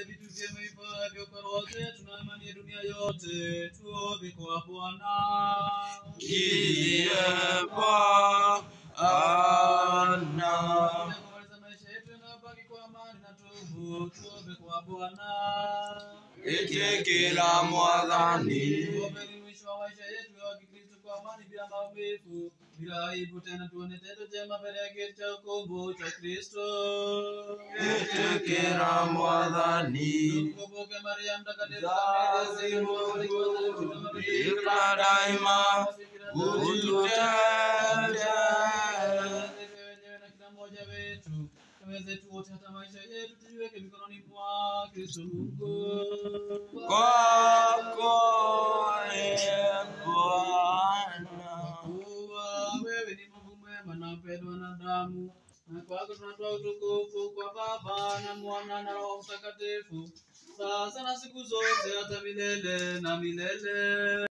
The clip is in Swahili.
vitu vyema hivyo kwa roho zetu na imani ya dunia yote. Tuombe kwa Bwana. Ndiye Bwana. Kumaliza maisha yetu yanayobaki kwa amani na tubu. Tuombe kwa Bwana. Etekela Mwathani. Tuombe ni mwisho wa maisha yetu ya Kikristo kwa amani bila maumivu, bila aibu tena tuone tendo jema mbele ya kiti cha ukombo cha Kristo. Etekela Mwathani. Tumkumbuke Maria mtakatifu kamili, zilizo mbarikiwa sana kutoka Maria. Bikira daima ututete. wenyewe na kila mmoja wetu Kama zetu wote hata maisha yetu tujiweke mikononi mwa Kristo Mungu. Kwako ee Bwana. Kuwa wewe ni Mungu mwema na mpendwa wanadamu, na kwako tunatoa utukufu kwa Baba na Mwana na Roho Mtakatifu, sasa na siku zote hata milele na milele.